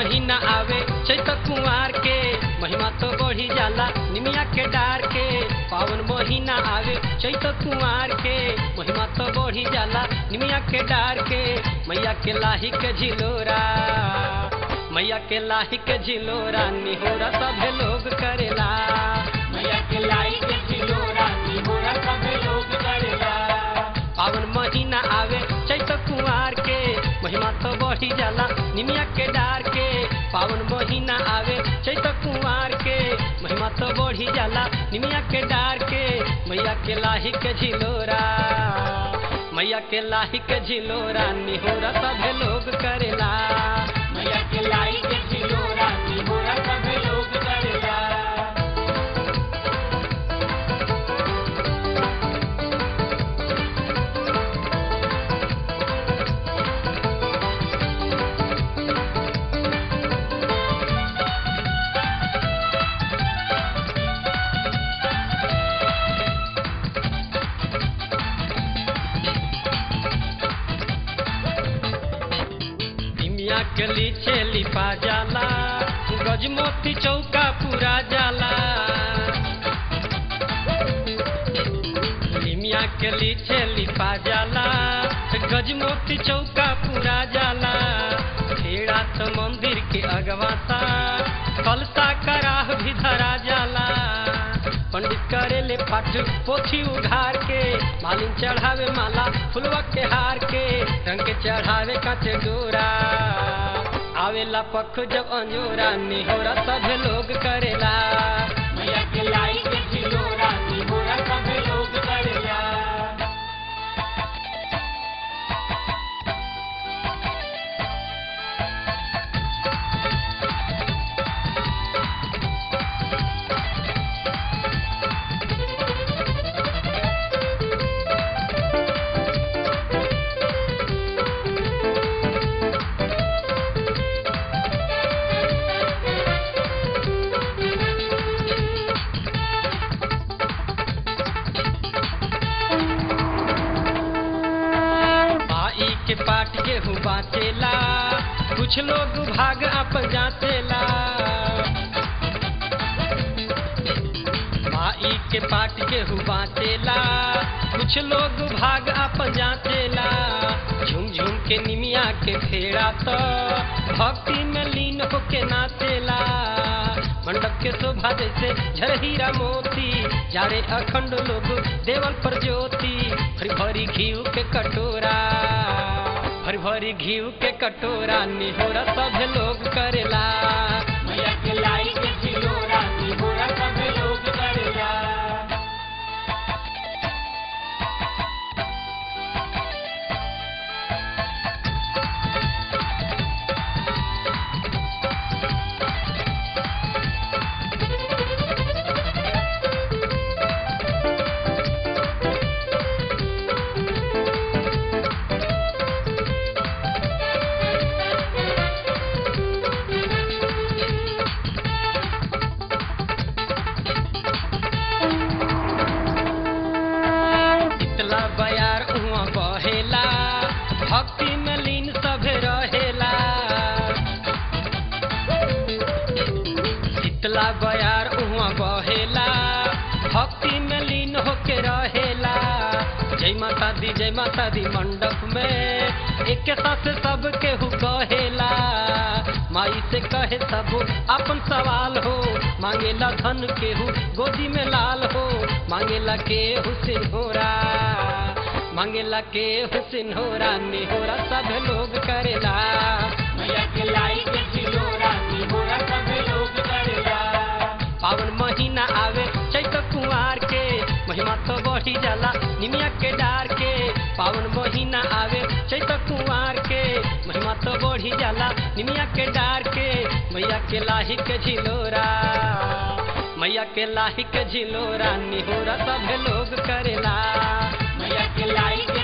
महीना आवे चैत कुंवार के महिमा तो बढ़ी जाला निमिया के डार के पावन महीना आवे चैत कुंवार के महिमा तो बढ़ी जाला निमिया के डार के मैया के लाही के झिलोरा मैया के लाही के झिलोरा निहोरा सभे लोग करेला मैया के लाई के झिलोरा निहोरा सभे लोग करेला पावन महीना आवे चैत कुंवार के महिमा तो बढ़ी जाला निमिया के डार के पावन महीना आवे चैत कुंवार के महिमा तो बढ़ी जाला निमिया के डार के मैया के लाही के झिलोरा मैया के लाही के झिलोरा निहोरा सभे लोग करेला मैया के लाई के झिलोरा निहोरा सभे लोग करेला निमिया के लीचे लिपा जाला गजमोती चौका पूरा जाला निमिया के लीचे लिपा जाला गजमोती चौका पूरा जाला खेड़ा तो मंदिर के अगवाता कलता कराह भी धरा जाला पंडित करे ले पाठ पोथी उघार के मालिन चढ़ावे माला फुलवा के हार के रंग के चढ़ावे काचे डोरा आवेला पख जब अंजोरा निहोरा सब लोग करेला मैया के लाई के झिलोरा निहोरा सभे लोग करेला माई के पाट गेहूँ बाचेला कुछ लोग भाग अप जाचेला माई के पाट गेहूँ बाचेला कुछ लोग भाग अप जाचेला झूम झूम के निमिया के फेरा तो भक्ति में लीन होके नाचेला मंडप के शोभा जैसे झरहीरा मोती जारे अखंड लोग देवल पर ज्योति भरी भरी घीव के कटोरा भरी भरी घीव के कटोरा निहोरा सब लोग करेला मैया के लाई के झिलोरा निहोरा सभे लोग करेला इतला बयार उहाँ बहेला भक्ति में लीन सभे रहेला इतला बयार उहाँ बहेला भक्ति में लीन होके रहेला जय माता दी जय माता दी मंडप में एक साथ सब केहू कहेला माई से कहे सब अपन सवाल हो मांगेला धन केहू गोदी में लाल हो मांगेला केहू सिंहोरा मांगेला केहू सिंहोरा निहोरा सब लोग करेला मैया के लाई के झिलोरा निहोरा सभे लोग करेला पावन महीना आवे चैत कुंवार के महिमा तो बढ़ी जाला निमिया के डार के पावन महीना आवे चैत कुंवार के महिमा तो बढ़ी जाला निमिया के डार के मैया के लाही के झिलोरा मैया के लाही के झिलोरा निहोरा सब लोग करेला मैया के लाई के